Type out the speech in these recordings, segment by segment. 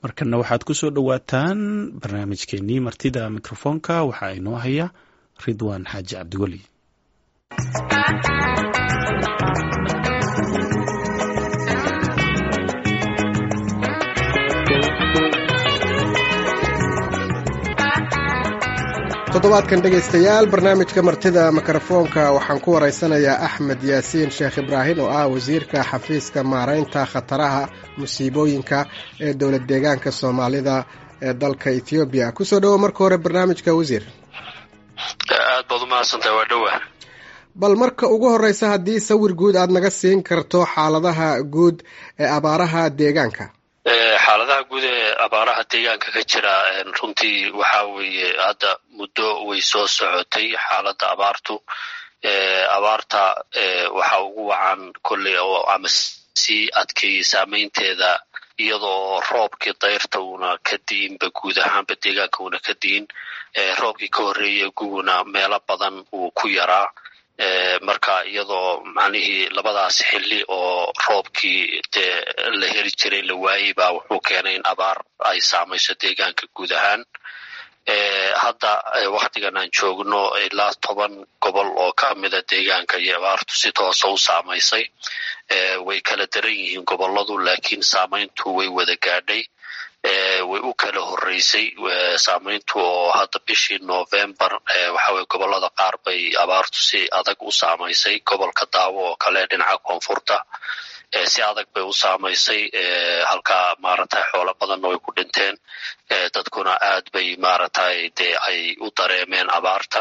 markana waxaad ku soo dhowaataan barnaamijkeenii martida mikrofoonka waxaa inoo haya ridwaan xaaji cabdiweli toddobaadkan dhegaystayaal barnaamijka martida mikrofoonka waxaan ku waraysanayaa axmed yaasiin sheekh ibraahim oo ah wasiirka xafiiska maaraynta khataraha musiibooyinka ee dowlad deegaanka soomaalida ee dalka ethoobiya kusoo dhowo marka hore barnaamijka wasiir aad baad umahadsantahay waa dhowa bal marka ugu horeysa haddii sawir guud aada naga siin karto xaaladaha guud ee abaaraha deegaanka xaaladaha guud ee abaaraha deegaanka ka jira runtii waxa weeye hadda muddo way soo socotay xaaladda abaartu abaarta waxa ugu wacan kolley oo ama sii adkeeyey saameynteeda iyadoo roobkii dayrta uuna ka di'inba guud ahaanba deegaanka uuna ka di'in roobkii ka horreeyey guguna meelo badan uu ku yaraa marka iyadoo macnihii labadaas xilli oo roobkii dee la heli jiray la waayey baa wuxuu keenay in abaar ay saamayso deegaanka guud ahaan hadda waktigan aan joogno ilaa toban gobol oo ka mida deegaanka iyo abaartu si toosa u saamaysay way kala daran yihiin goboladu laakiin saamayntu way wada gaadhay way u kala horreysay saamayntu oo hadda bishii novembar waxaweye gobolada qaar bay abaartu si adag u saamaysay gobolka daawo oo kale dhinaca koonfurta si adag bay u saamaysay halkaa maaragtay xoolo badanna way ku dhinteen dadkuna aad bay maaragtay dee ay u dareemeen abaarta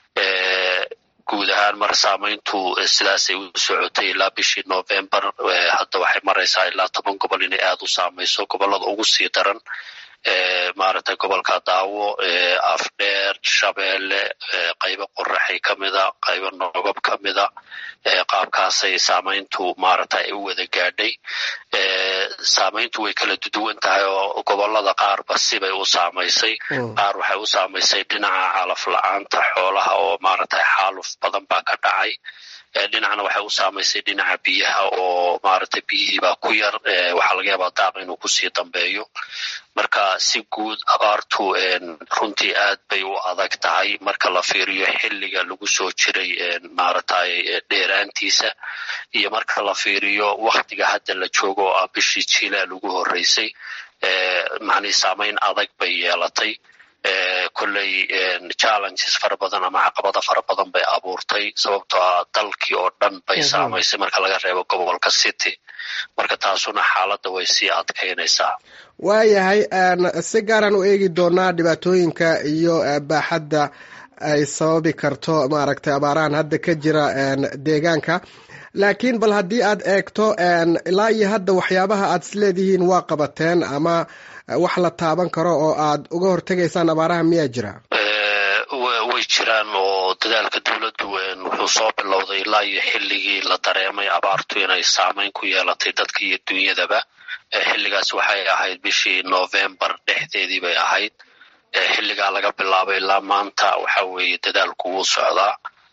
guud ahaan mar saamayntu sidaasay u socotay ilaa bishii novembar hadda waxay maraysaa ilaa toban gobol inay aad u saamayso gobolada ugu sii daran maaragtay gobolka daawo afdheer shabeelle qaybo qoraxay ka mida qaybo nogob ka mida qaabkaasay saamayntu maaragtay ay u wada gaadhay saamayntu way kala duwan tahay oo gobolada qaarba sibay u saamaysay qaar waxay u saamaysay dhinaca calaf la-aanta xoolaha oo maaragtay xaaluf badan baa ka dhacay dhinacna waxay u saamaysay dhinaca biyaha oo maaragtay biyihiibaa ku yar waxaa laga yaabaa daaq inuu kusii dambeeyo marka si guud abaartu runtii aad bay u adag tahay marka la fiiriyo xilliga lagu soo jiray maaragtay dheeraantiisa iyo marka la fiiriyo waktiga hadda la joogo oo ah bishii jiilaa lagu horreysay macnii saamayn adag bay yeelatay kolley challenges fara badan ama caqabado fara badan bay abuurtay sababtoo ah dalkii oo dhan bay saamaysay marka laga reebo gobolka city marka taasuna xaaladda way sii adkaynaysaa waayahay si gaaraan u eegi doonaa dhibaatooyinka iyo baaxadda ay sababi karto maaragtay abaarahan hadda ka jira deegaanka laakiin bal haddii aad eegto ilaa iyo hadda waxyaabaha aad isleedihiin waa qabateen ama wax la taaban karo oo aad uga hortegaysaan abaaraha miyaa jira way jiraan oo dadaalka dowladdu wuxuu soo bilowday ilaa iyo xilligii la dareemay abaartu inay saamayn ku yeelatay dadka iyo dunyadaba xilligaas waxay ahayd bishii novembar dhexdeedii bay ahayd xilligaa laga bilaabay ilaa maanta waxa weeye dadaalku wuu socdaa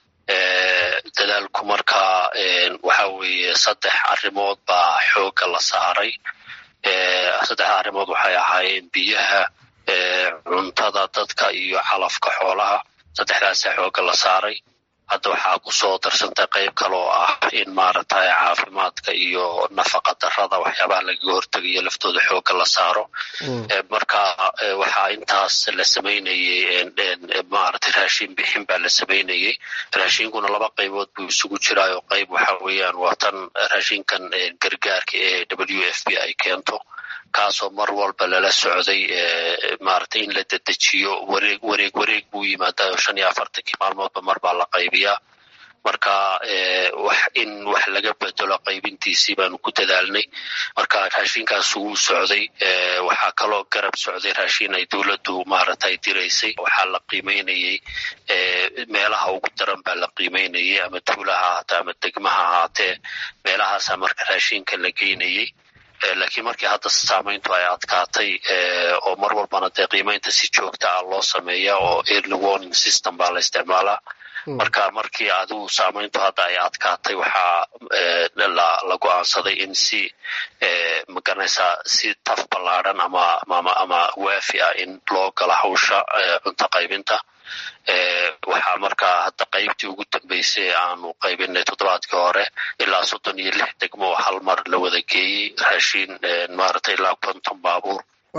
dadaalku markaa waxa weeye saddex arrimood baa xoogga la saaray saddexda arrimood waxay ahaayeen biyaha cuntada dadka iyo calafka xoolaha saddexdaasa xoogga la saaray hadda waxaa kusoo darsantay qayb kale oo ah in maaragtay caafimaadka iyo nafaqa darada waxyaabaha lagaga hortegayo laftooda xoogga la saaro marka waxaa intaas la samaynayey maaragtay raashin bixin baa la samaynayey raashinkuna laba qaybood buu isugu jiraayo qayb waxa weeyaan waa tan raashinkan gargaarka ee w f b ay keento kaasoo mar walba lala socday maaragtay in la dedejiyo wareeg wareeg wareeg buu yimaadaa shan iyo afartankii maalmoodba mar baa la qaybiyaa marka wax in wax laga bedelo qaybintiisii baanu ku dadaalnay marka raashinkaas wuu socday waxaa kaloo garab socday raashin ay dowladdu maaragtay diraysay waxaa la qiimeynayey meelaha ugu daran baa la qiimeynayey ama tuulaha ahaatee ama degmaha ahaatee meelahaasa marka raashinka la geynayey laakiin markii hadda saamayntu ay adkaatay oo mar walbana dee qiimeynta si joogta ah loo sameeya oo early warning system baa la isticmaalaa marka markii adigu saamayntu hadda ay adkaatay waxaa la go-aansaday in si maganaysaa si taf ballaadhan ama ama waafi ah in loo gala hawsha cunto qaybinta waxaa markaa hadda qaybtii ugu dambeysay aanu qaybinay toddobaadkii hore ilaa soddon iyo lix degmo oo hal mar la wada geeyey raashiin maaragtay ilaa konton baabuur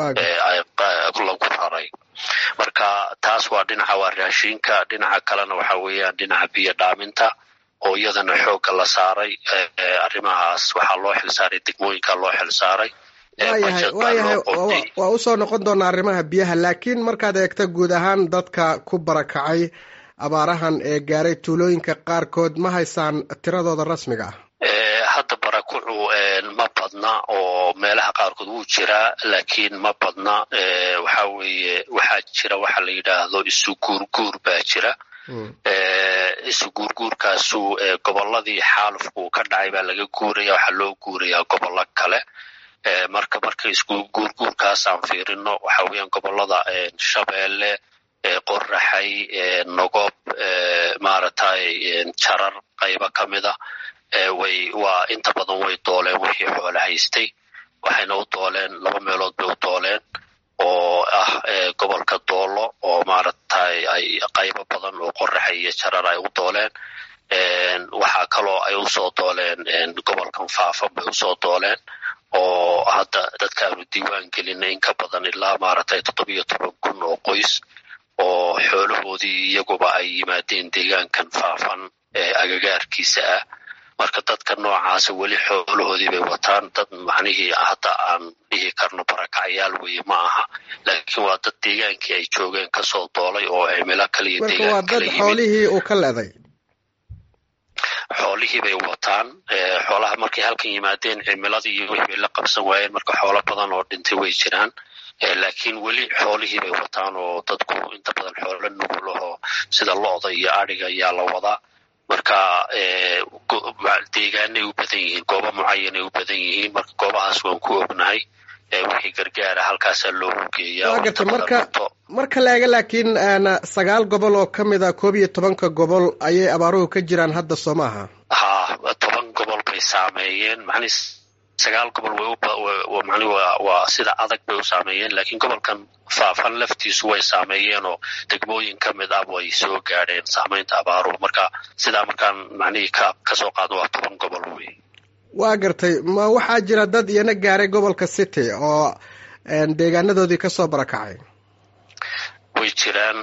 lagu raray marka taas waa dhinaca waa raashiinka dhinaca kalena waxa weeyaan dhinaca biyo dhaaminta oo iyadana xoogga la saaray arrimahaas waxaa loo xilsaaray degmooyinka loo xilsaaray waayahay waayahay waa usoo noqon doonaa arrimaha biyaha laakiin markaad eegta guud ahaan dadka ku barakacay abaarahan ee gaaray tuulooyinka qaarkood ma haysaan tiradooda rasmiga ah hadda barakucu ma badna oo meelaha qaarkood wuu jiraa laakiin ma badna waxa weeye waxaa jira waxa la yidhaahdo isu guurguur baa jira isu guurguurkaasu gobolladii xaalufku ka dhacay baa laga guuraya waxaa loo guurayaa gobollo kale marka marka isku guurguurkaas aan fiirino waxa weeyaan gobollada shabeelle qoraxay nogob maaragtay jarar qaybo ka mida way waa inta badan way dooleen wixii xoolo haystay waxayna u dooleen laba meelood bay u dooleen oo ah gobolka doolo oo maaragtay ay qaybo badan oo qoraxay iyo jarar ay u dooleen waxaa kaloo ay usoo dooleen gobolkan faafan bay usoo dooleen oo hadda dadka aanu diiwaan gelinay in ka badan ilaa maaragtay toddobiyo toban kun oo qoys oo xoolahoodii iyaguba ay yimaadeen deegaankan faafan ee agagaarkiisa ah marka dadka noocaasa weli xoolahoodii bay wataan dad macnihii hadda aan dhihi karno barakacyaal weye ma aha laakiin waa dad deegaankii ay joogeen kasoo doolay oo cimilo kale iyo marka waa dad xoolihii uu ka leeday xoolihii bay wataan xoolaha markay halkan yimaadeen cimiladii iyo wixii bay la qabsan waayeen marka xoolo badan oo dhintay way jiraan laakiin weli xoolihii bay wataan oo dadku inta badan xoolo nugulahoo sida lo-da iyo adhiga ayaa la wadaa marka deegaanay u badan yihiin goobo mucayanay u badan yihiin marka goobahaas waan ku ognahay wixii gargaara halkaasaa loogu geeyaa marka marka la eega laakiin sagaal gobol oo ka mid a koob iyo tobanka gobol ayay abaaruhu ka jiraan hadda soo maaha ha toban gobol bay saameeyeen mani sagaal gobol wmani waa sida adag bay u saameeyeen laakiin gobolkan faafan laftiisu way saameeyeen oo degmooyin ka mid ah way soo gaadheen saamaynta abaaruhu marka sidaa markaan macnihii ka kasoo qaado waa toban gobol wey waa gartay ma waxaa jira dad iyana gaaray gobolka city oo deegaanadoodii kasoo barakacay way jiraan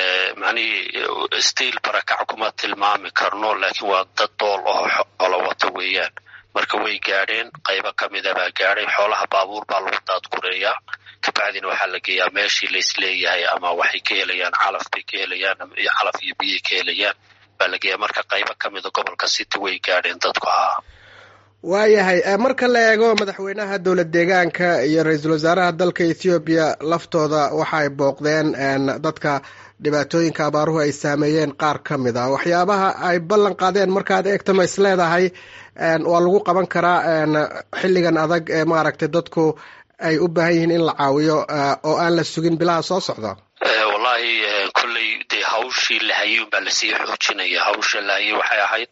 macnihii stiil barakac kuma tilmaami karno laakiin waa dad dool oo xoolo wata weeyaan marka way gaadheen qaybo ka mida baa gaadhay xoolaha baabuur baa lagu daadgureeyaa kabacdina waxaa la geeyaa meeshii laisleeyahay ama waxay ka helayaan calaf bay ka helayaan calaf iyo biyay ka helayaan baa la geeyaa marka qaybo ka mida gobolka city way gaadheen dadku ahaa waayahay marka la eego madaxweynaha dowlad deegaanka iyo ra-iisul wasaaraha dalka ethoobiya laftooda waxa ay booqdeen dadka dhibaatooyinka abaaruhu ay saameeyeen qaar ka mid a waxyaabaha ay ballan qaadeen markaad eegto ma is leedahay waa lagu qaban karaa xilligan adag ee maaragtay dadku ay u baahan yihiin in la caawiyo oo aan la sugin bilaha soo socda wallahi kolley dee hawshii la hayay unbaa lasii xoojinaya hawsha la hayay waxay ahayd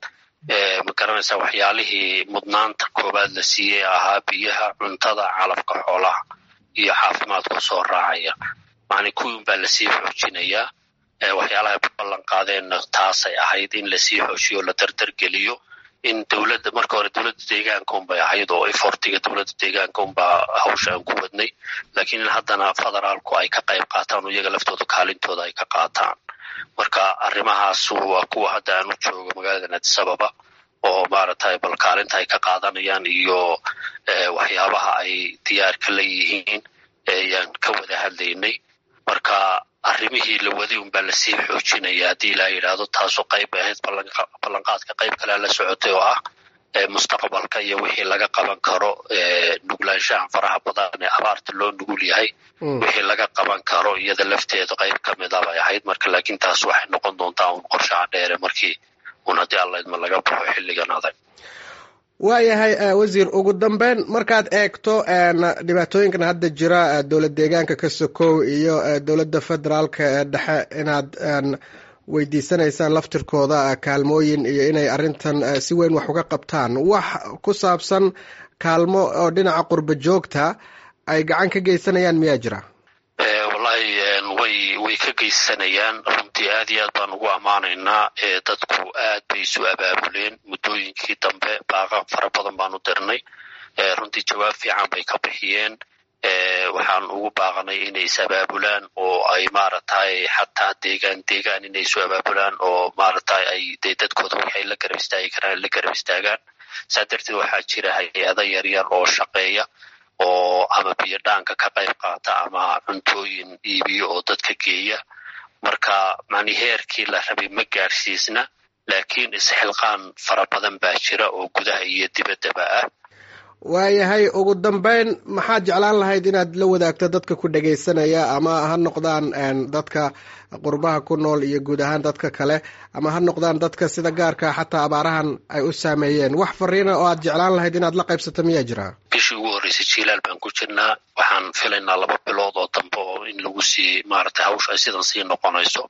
ma garanaysaa waxyaalihii mudnaanta koowaad la siiyey ahaa biyaha cuntada calafka xoolaha iyo caafimaadku soo raacaya macni kuwii unbaa lasii xoojinayaa waxyaalaha ballan qaadeenna taasay ahayd in lasii xoojiyo la dardargeliyo in dowladda marka hore dowladda deegaanka unbay ahayd oo efortiga dowladda deegaanka unbaa hawsha aan ku wadnay laakiin in haddana federaalku ay ka qayb qaataan oo iyaga laftooda kaalintooda ay ka qaataan marka arrimahaas waa kuwa hadda aan u joogo magaalada adisababa oo maaragtay bal kaalinta ay ka qaadanayaan iyo waxyaabaha ay diyaarka la yihiin ayaan ka wada hadlaynay marka arrimihii la waday unbaa lasii xoojinaya haddii ilaa yidhaahdo taasoo qayb ahayd ballanqaadka qayb kalea la socotay oo ah mustaqbalka iyo wixii laga qaban karo nuglaanshahan faraha badan ee abaarta loo nugul yahay wixii laga qaban karo iyada lafteeda qayb ka mida bay ahayd marka laakiin taas waxay noqon doontaa un qorshaha dheere markii un haddii allaydma laga baxo xilligan adag waayahay wasiir ugu dambeyn markaad eegto dhibaatooyinkan hadda jira dowlad deegaanka ka sokow iyo dowladda federaalka ee dhexe inaad weydiisanaysaan laftirkooda kaalmooyin iyo inay arrintan si weyn wax uga qabtaan wax ku saabsan kaalmo oo dhinaca qurba joogta ay gacan ka geysanayaan miyaa jira wallahi way way ka geysanayaan runtii aad iyo aad baan ugu ammaanaynaa dadku aad bay isu abaabuleen muddooyinkii dambe baaqa fara badan baanu dirnay runtii jawaab fiican bay ka bixiyeen waxaan ugu baaqnay inay is abaabulaan oo ay maaragtay xataa deegaan deegaan inay isu abaabulaan oo maaragtay ay de dadkooda waxay la garab istaagi karaan la garab istaagaan saa darteed waxaa jira hay-ada yaryar oo shaqeeya oo ama biyo dhaanka ka qayb qaata ama cuntooyin iibiyo oo dadka geeya marka mani heerkii la rabay ma gaadhsiisna laakiin isxilqaan fara badan baa jira oo gudaha iyo dibaddaba ah waayahay ugu dambeyn maxaad jeclaan lahayd inaad la wadaagto dadka ku dhegaysanaya ama ha noqdaan dadka qurbaha ku nool iyo guud ahaan dadka kale ama ha noqdaan dadka sida gaarka xataa abaarahan ay u saameeyeen wax fariina oo aad jeclaan lahayd inaad la qaybsato miyaa jira bishii ugu horreysay jilaal baan ku jirnaa waxaan filaynaa laba bilood oo dambe oo in lagu sii maaragtay hawsha ay sidan sii noqonayso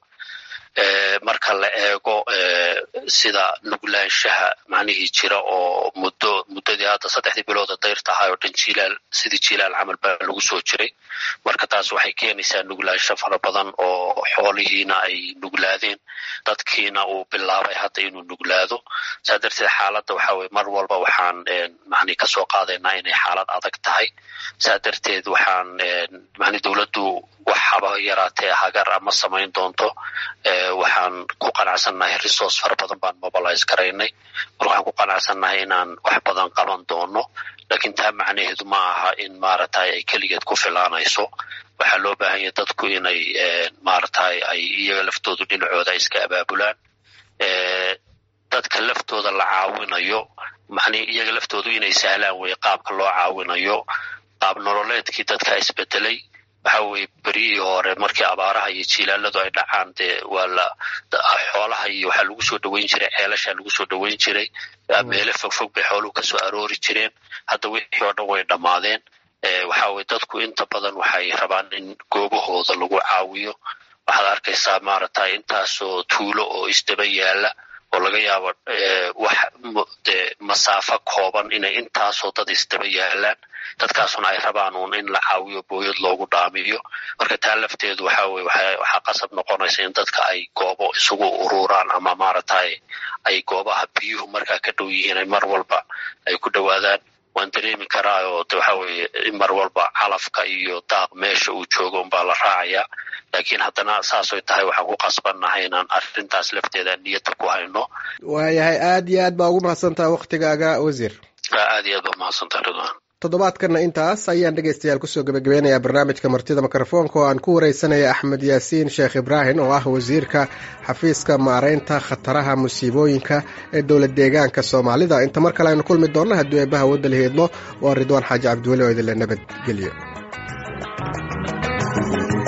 marka la eego sida nuglaanshaha macnihii jira oo muddo muddadii hadda saddexdii bilooda dayrta ahaa oo dhan jilaal sidii jilaal camal baa lagu soo jiray marka taas waxay keenaysaa nuglaansho fara badan oo xoolihiina ay nuglaadeen dadkiina uu bilaabay hadda inuu nuglaado saa darteed xaaladda waxa weye mar walba waxaan mani kasoo qaadaynaa inay xaalad adag tahay saa darteed waxaan mani dowladdu wax haba yaraatee hagar ama samayn doonto waxaan ku qanacsannahay resource fara badan baan mobilize garaynay mar waxaan ku qanacsannahay inaan wax badan qaban doono lakiin taa macnaheedu ma aha in maaragtay ay keligeed ku filaanayso waxaa loo baahan yahay dadku inay maaragtay ay iyaga laftoodu dhinacooda iska abaabulaan dadka laftooda la caawinayo mani iyaga laftoodu inay sahlaan weye qaabka loo caawinayo qaab nololeedkii dadka isbedelay waxa weye beryihii hore markii abaaraha iyo jilaaladu ay dhacaan dee waa la xoolaha iyo waxaa lagu soo dhoweyn jiray ceelasha lagu soo dhoweyn jiray meelo fogfog bay xooluhu kasoo aroori jireen hadda wixii oo dhan way dhammaadeen waxa weye dadku inta badan waxay rabaan in goobahooda lagu caawiyo waxaad arkaysaa maaragtay intaasoo tuulo oo isdaba yaala oo laga yaabo wax de masaafo kooban inay intaasoo dad isdaba yaalaan dadkaasuna ay rabaan uun in la caawiyo booyad loogu dhaamiyo marka taa lafteedu waxa weye waxaa qasab noqonaysa in dadka ay goobo isugu ururaan ama maaragtay ay goobaha biyuhu markaa ka dhow yihiin ay mar walba ay ku dhowaadaan waan dareemi karaa oo de waxa weye in mar walba calafka iyo daaq meesha uu joogo unbaa la raacayaa laakiin haddana saasoy tahay waxaan ku qasbannahay inaan arrintaas lafteeda niyadda ku hayno waayahay aad iyo aad baa ugu mahadsantaha waktigaaga wasiir aad iyo aad baa mahadsantaha ridwan toddobaadkana intaas ayaan dhegaystayaal kusoo gebagabeynayaa barnaamijka martida mikrofoonka oo aan ku wareysanaya axmed yaasiin sheekh ibraahim oo ah wasiirka xafiiska maareynta khataraha musiibooyinka ee dowlad deegaanka soomaalida inta mar kale aynu kulmi doonno hadduu eebbaha wadda la heedmo waa ridwaan xaaji cabdiweli oo idinle nabadgelyo